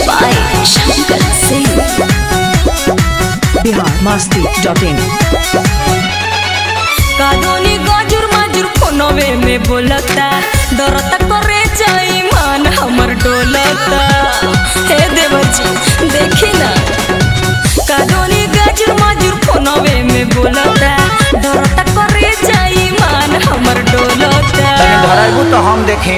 by Shankar Singh. Bihar Masti dot in कानूनी गजुर मजुर फोनवे में बोलता डरता करे जाई मान हमर डोलता हे देवर जी देखी ना कानूनी गजुर मजुर फोनवे में बोलता डरता करे जाई मान हमर डोलता तने धराइबू तो हम देखें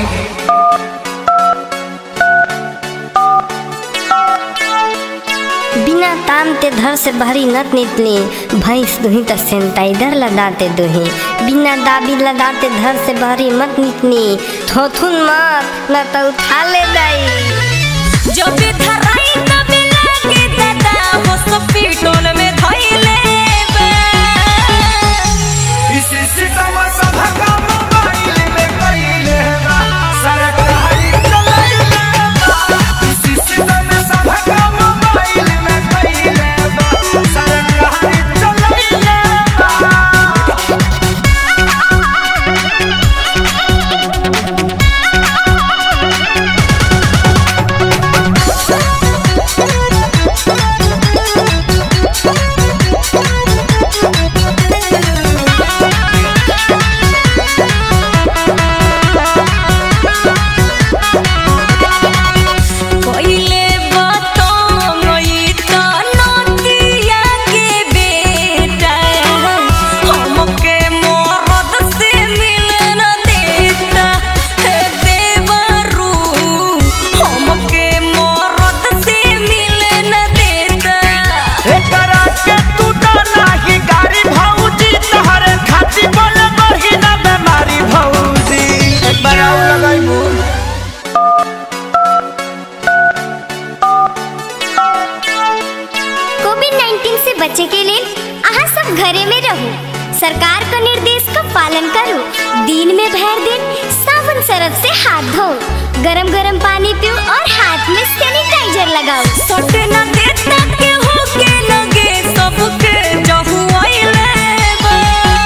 बिना तामते धर से भरी नत नितली भैंस दुही त सेंटाइडर लगाते दुही बिना दाबी लगाते धर से भरी मत नितनी थोथुन मत न तो उठा ले दाई जब भी धराई तब लागे दादा हॉस्पिटल में धइले बा इसी सितम सब का मोबाइल में कइले बा सरकारी चलाइले बा इसी सितम सब का मोबाइल में कइले बा सरकारी चलाइले बा पहिले बतंगई त नदिया के बेटा हमके मरद से मिले न देता हे देवरू हमके मरद से मिले न देता एकरा के तू तो नाही गाड़ी भौजी तोहरे खाती बोल बही ना बेमारी भौजी एक बार आउ लगाइबू कोविड 19 से बचे के लिए अहाँ सब घरे में रहो सरकार का निर्देश का पालन करो दिन में भर दिन साबुन सरफ से हाथ धो गरम गरम पानी पियो और हाथ में सैनिटाइजर लगाओ सटे न देता के होके लगे सबके जहु आइले बा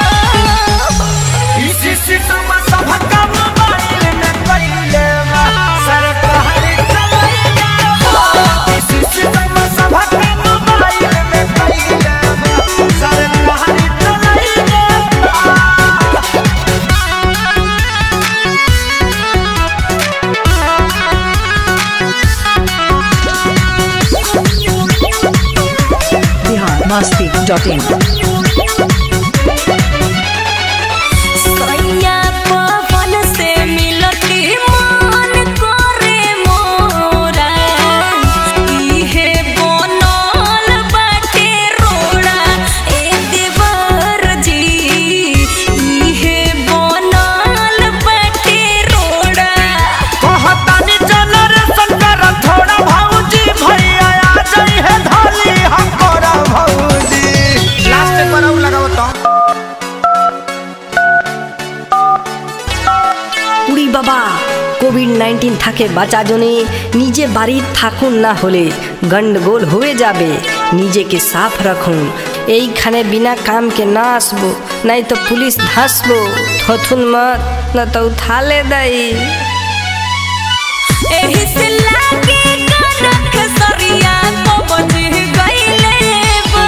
इसी सितम सब का मोबाइल में कइले बा सरकारी चलाइले बा इसी सितम सब का मोबाइल में कइले बा सरकारी चलाइले बा बिहार मस्ती डॉट इन सैया पवन से मिलती मान करे मोरा इहे बनल बाटे रोड़ा ए देवर जी इहे बनल बाटे रोड़ा कहतानी जनरेशन कर थोड़ा भौजी भैया आ जाई है धली हकोरा भौजी लास्ट पर आउ लगाओ तो উড়ি বাবা কোভিড নাইন্টিন থাকে বাঁচা জনে নিজে বাড়ির থাকুন না হলে গন্ডগোল হয়ে যাবে নিজেকে সাফ রাখুন এইখানে বিনা কামকে না আসবো নাই তো পুলিশ ধাসবো থথুন মত না তো উঠালে দেয় एही से लागे कनक सरिया पवन गइले बा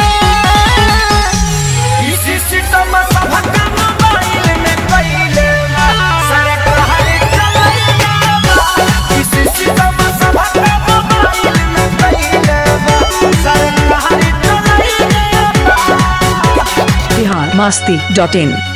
इसी सितम सब का मोबाइल में कइले बा सरकारी चलाइले बा इसी सितम सब का मोबाइल में कइले बा सरकारी चलाइले बा बिहार मस्ती डॉट इन